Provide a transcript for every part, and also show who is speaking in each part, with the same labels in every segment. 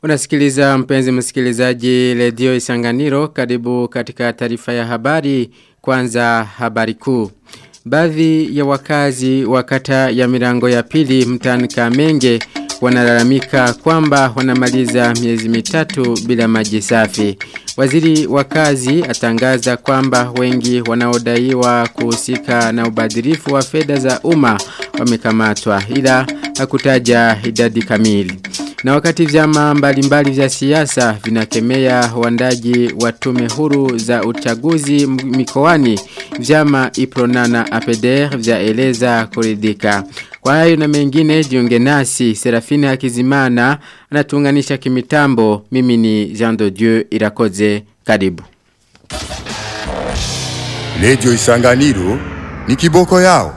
Speaker 1: Unasikiliza mpenzi msikilizaji redio Isanganiro karibu katika taarifa ya habari kwanza habari kuu. Baadhi ya wakazi wa kata ya milango ya pili mtaani Kamenge wanalalamika kwamba wanamaliza miezi mitatu bila maji safi. Waziri wa kazi atangaza kwamba wengi wanaodaiwa kuhusika na ubadhirifu wa fedha za umma wamekamatwa ila hakutaja idadi kamili. Na wakati vyama mbalimbali vya siasa vinakemea wandaji wa tume huru za uchaguzi mikoani vyama Ipronana APDR vyaeleza kuridhika. Kwa hayo na mengine jiunge nasi Serafina Hakizimana anatuunganisha kimitambo mimi ni Jean de Dieu Irakoze karibu.
Speaker 2: Radio Isanganiro ni kiboko yao.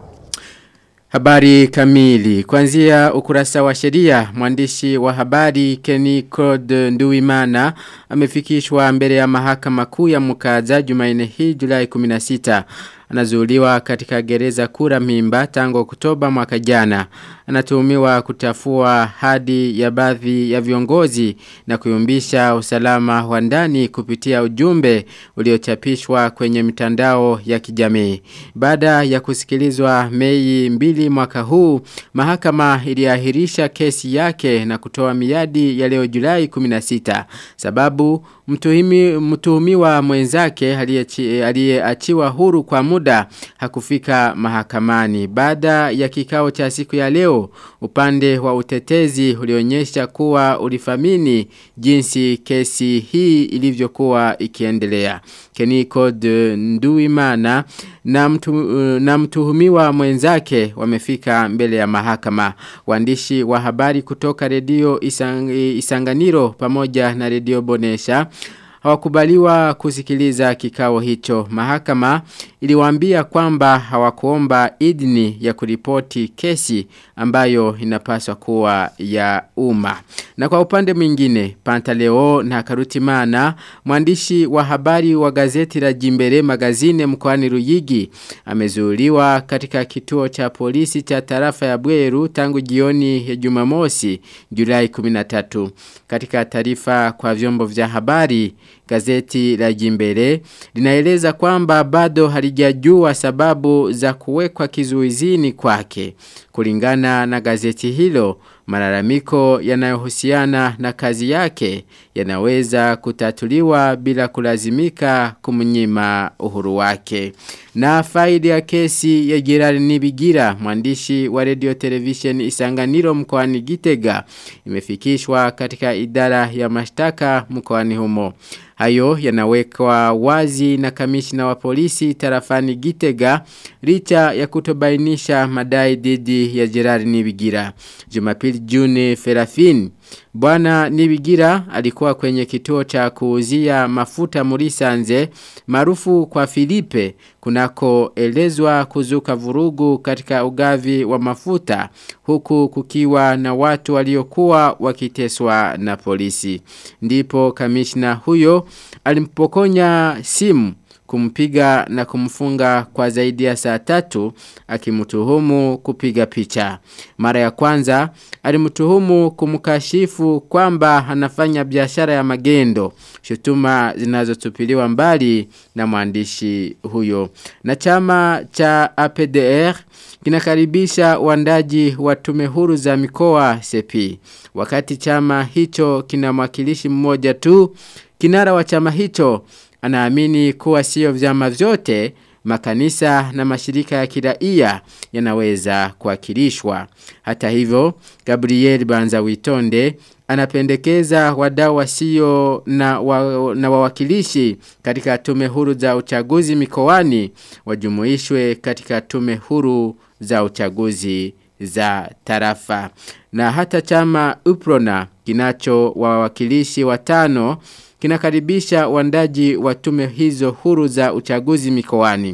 Speaker 1: Habari kamili. Kwanzia ukurasa wa sheria, mwandishi wa habari Kenny Code Nduimana amefikishwa mbele ya mahakama kuu ya Mukaza Jumanne hii Julai 16. Anazuuliwa katika gereza kura mimba tangu Oktoba mwaka jana. Anatuhumiwa kutafua hadi ya baadhi ya viongozi na kuyumbisha usalama wa ndani kupitia ujumbe uliochapishwa kwenye mitandao ya kijamii. Baada ya kusikilizwa Mei mbili mwaka huu, mahakama iliahirisha kesi yake na kutoa miadi ya leo Julai 16. Sababu mtuhimi, mtuhumiwa mwenzake aliyeachiwa huru kwa muda hakufika mahakamani. Baada ya kikao cha siku ya leo, upande wa utetezi ulionyesha kuwa ulifamini jinsi kesi hii ilivyokuwa ikiendelea. Keniko de Nduimana na, mtu, na mtuhumiwa mwenzake wamefika mbele ya mahakama. Waandishi wa habari kutoka redio isang, Isanganiro pamoja na redio Bonesha hawakubaliwa kusikiliza kikao hicho. Mahakama iliwaambia kwamba hawakuomba idhini ya kuripoti kesi ambayo inapaswa kuwa ya umma. Na kwa upande mwingine, Pantaleo na Karutimana, mwandishi wa habari wa gazeti la Jimbere magazine mkoani Ruyigi, amezuuliwa katika kituo cha polisi cha tarafa ya Bweru tangu jioni ya Jumamosi, Julai 13. Katika taarifa kwa vyombo vya habari, gazeti la Jimbere linaeleza kwamba bado halijajua sababu za kuwekwa kizuizini kwake. Kulingana na gazeti hilo, malalamiko yanayohusiana na kazi yake yanaweza kutatuliwa bila kulazimika kumnyima uhuru wake. Na faidi ya kesi ya Gerard Nibigira, mwandishi wa radio television Isanganiro mkoani Gitega, imefikishwa katika idara ya mashtaka mkoani humo. Hayo yanawekwa wazi na kamishna wa polisi tarafani Gitega licha ya kutobainisha madai dhidi ya Gerard Nibigira. Jumapili Juni Ferafin Bwana Nibigira alikuwa kwenye kituo cha kuuzia mafuta Murisanze maarufu kwa Filipe kunako elezwa kuzuka vurugu katika ugavi wa mafuta huku kukiwa na watu waliokuwa wakiteswa na polisi. Ndipo kamishna huyo alimpokonya simu kumpiga na kumfunga kwa zaidi ya saa tatu akimtuhumu kupiga picha. Mara ya kwanza alimtuhumu kumkashifu kwamba anafanya biashara ya magendo, shutuma zinazotupiliwa mbali na mwandishi huyo. Na chama cha APDR kinakaribisha wandaji wa tume huru za mikoa sepi. Wakati chama hicho kina mwakilishi mmoja tu, kinara wa chama hicho anaamini kuwa sio vyama vyote makanisa na mashirika ya kiraia yanaweza kuwakilishwa. Hata hivyo, Gabriel Banza Witonde anapendekeza wadau wasio na, wa, na wawakilishi katika tume huru za uchaguzi mikoani wajumuishwe katika tume huru za uchaguzi za tarafa. Na hata chama Uprona kinacho wawakilishi watano kinakaribisha wandaji wa tume hizo huru za uchaguzi mikoani.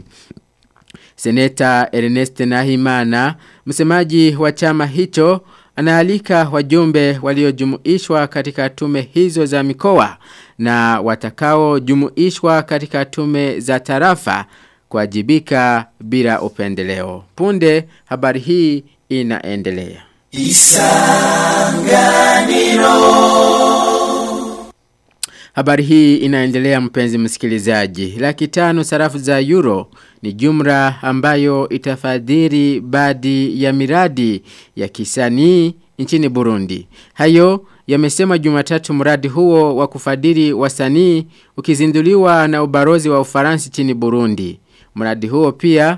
Speaker 1: Seneta Ernest Nahimana, msemaji wa chama hicho, anaalika wajumbe waliojumuishwa katika tume hizo za mikoa na watakao jumuishwa katika tume za tarafa kuwajibika bila upendeleo. Punde habari hii inaendelea.
Speaker 3: Isanganiro
Speaker 1: Habari hii inaendelea mpenzi msikilizaji. Laki tano sarafu za euro ni jumla ambayo itafadhili baadhi ya miradi ya kisanii nchini Burundi. Hayo yamesema Jumatatu mradi huo wa kufadhili wasanii ukizinduliwa na ubarozi wa Ufaransa nchini Burundi. Mradi huo pia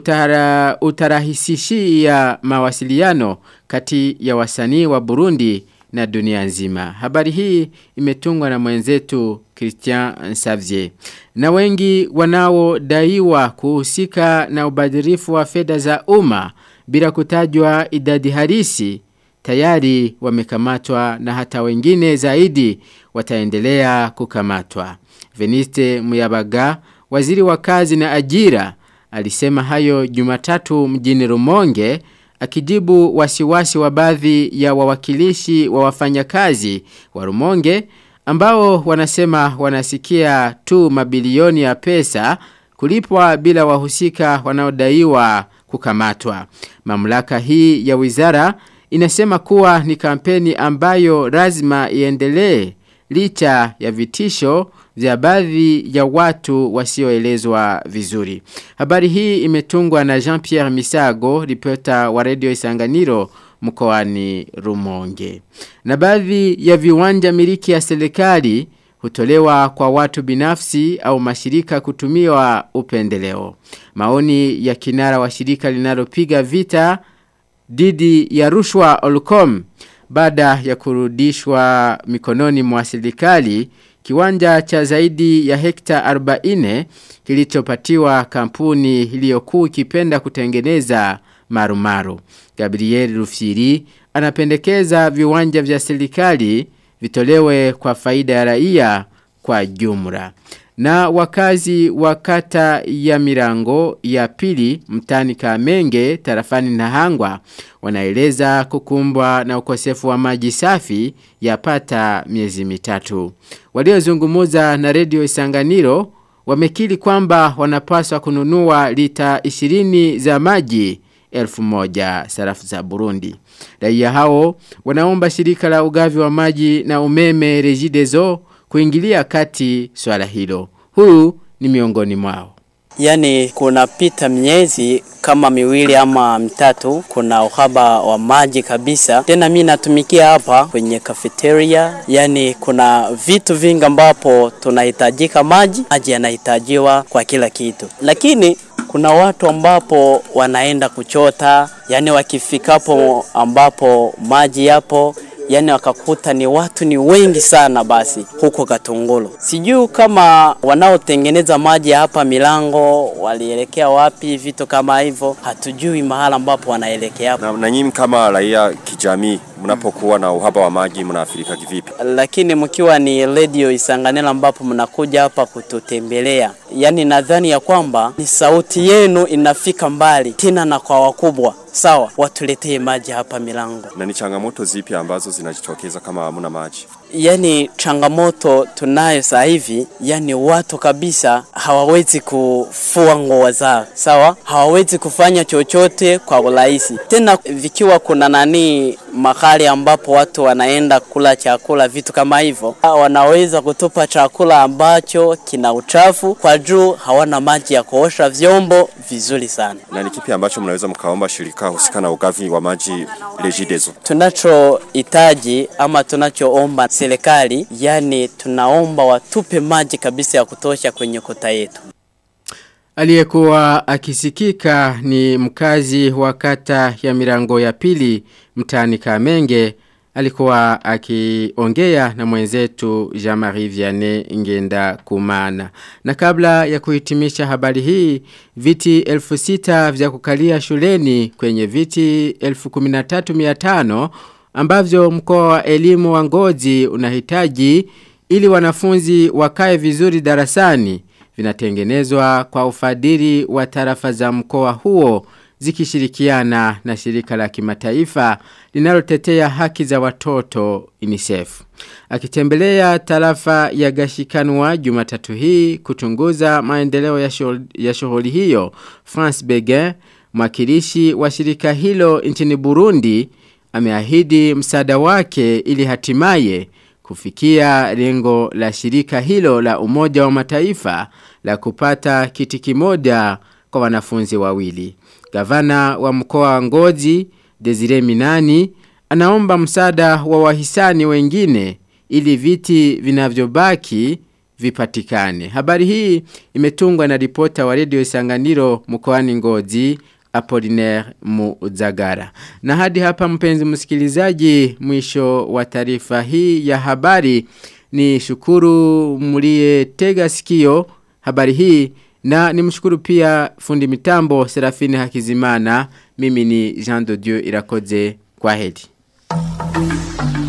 Speaker 1: utara, utarahisishia mawasiliano kati ya wasanii wa Burundi na dunia nzima. Habari hii imetungwa na mwenzetu Christian Xavier. Na wengi wanaodaiwa kuhusika na ubadhirifu wa fedha za umma bila kutajwa idadi halisi tayari wamekamatwa na hata wengine zaidi wataendelea kukamatwa. Veniste Muyabaga, waziri wa kazi na ajira, alisema hayo Jumatatu mjini Rumonge akijibu wasiwasi wa baadhi ya wawakilishi wa wafanyakazi wa Rumonge ambao wanasema wanasikia tu mabilioni ya pesa kulipwa bila wahusika wanaodaiwa kukamatwa. Mamlaka hii ya wizara inasema kuwa ni kampeni ambayo lazima iendelee licha ya vitisho vya baadhi ya watu wasioelezwa vizuri. Habari hii imetungwa na Jean-Pierre Misago, ripota wa Radio Isanganiro mkoani Rumonge. Na baadhi ya viwanja miliki ya serikali hutolewa kwa watu binafsi au mashirika kutumiwa upendeleo. Maoni ya kinara wa shirika linalopiga vita didi ya rushwa Olcom baada ya kurudishwa mikononi mwa serikali kiwanja cha zaidi ya hekta 40 kilichopatiwa kampuni iliyokuwa ikipenda kutengeneza marumaru. Gabriel Rufiri anapendekeza viwanja vya serikali vitolewe kwa faida ya raia kwa jumla. Na wakazi wa kata ya mirango ya pili mtani kamenge tarafani na hangwa wanaeleza kukumbwa na ukosefu wa maji safi yapata miezi mitatu. Waliozungumuza na redio isanganiro wamekili kwamba wanapaswa kununua lita 20 za maji elfu moja sarafu za Burundi. Raia hao wanaomba shirika la ugavi wa maji na umeme Regideso kuingilia kati swala hilo. Huyu ni miongoni mwao.
Speaker 3: Yani kuna pita miezi kama miwili ama mitatu, kuna uhaba wa maji kabisa. Tena mi natumikia hapa kwenye cafeteria, yani kuna vitu vingi ambapo tunahitajika maji, maji yanahitajiwa kwa kila kitu, lakini kuna watu ambapo wanaenda kuchota, yani wakifikapo ambapo maji yapo yani wakakuta ni watu ni wengi sana basi huko Katungulu. Sijui kama wanaotengeneza maji hapa milango walielekea wapi, vitu kama hivyo, hatujui mahala ambapo wanaelekea.
Speaker 4: Na, na nyinyi kama raia kijamii mnapokuwa na uhaba wa maji mnaathirika kivipi?
Speaker 3: Lakini mkiwa ni radio Isanganiro ambapo mnakuja hapa kututembelea, yani nadhani ya kwamba ni sauti yenu inafika mbali tena na kwa wakubwa sawa, watuletee maji hapa milango.
Speaker 4: Na ni changamoto zipi ambazo zinajitokeza kama hamuna maji?
Speaker 3: Yani changamoto tunayo sasa hivi, yani watu kabisa hawawezi kufua nguo zao, sawa, hawawezi kufanya chochote kwa urahisi. Tena vikiwa kuna nani mahali ambapo watu wanaenda kula chakula, vitu kama hivyo, wanaweza kutupa chakula ambacho kina uchafu kwa juu, hawana maji ya kuosha vyombo vizuri sana.
Speaker 4: Na ni kipi ambacho mnaweza mkaomba shirika husika na ugavi wa maji Regideso?
Speaker 3: Tunachohitaji ama tunachoomba serikali, yani tunaomba watupe maji kabisa ya kutosha kwenye kota yetu.
Speaker 1: Aliyekuwa akisikika ni mkazi wa kata ya mirango ya pili mtani Kamenge alikuwa akiongea na mwenzetu Jean-Marie Vianney Ngenda Kumana. Na kabla ya kuhitimisha habari hii, viti elfu sita vya kukalia shuleni kwenye viti elfu kuminatatu miatano ambavyo mkoa wa elimu wa ngozi unahitaji ili wanafunzi wakae vizuri darasani vinatengenezwa kwa ufadhili wa tarafa za mkoa huo zikishirikiana na shirika la kimataifa linalotetea haki za watoto UNICEF. Akitembelea tarafa ya Gashikanwa Jumatatu hii kuchunguza maendeleo ya shughuli, ya shughuli hiyo, France Begin, mwakilishi wa shirika hilo nchini Burundi, ameahidi msaada wake ili hatimaye kufikia lengo la shirika hilo la umoja wa mataifa la kupata kiti kimoja kwa wanafunzi wawili. Gavana wa mkoa wa Ngozi Desire Minani anaomba msaada wa wahisani wengine ili viti vinavyobaki vipatikane. Habari hii imetungwa na ripota wa Radio Isanganiro mkoani Ngozi Apollinaire Muzagara. Na hadi hapa mpenzi msikilizaji mwisho wa taarifa hii ya habari ni shukuru mlie tega sikio habari hii na nimshukuru pia fundi mitambo Serafini Hakizimana mimi ni Jean de Dieu Irakoze kwa heri.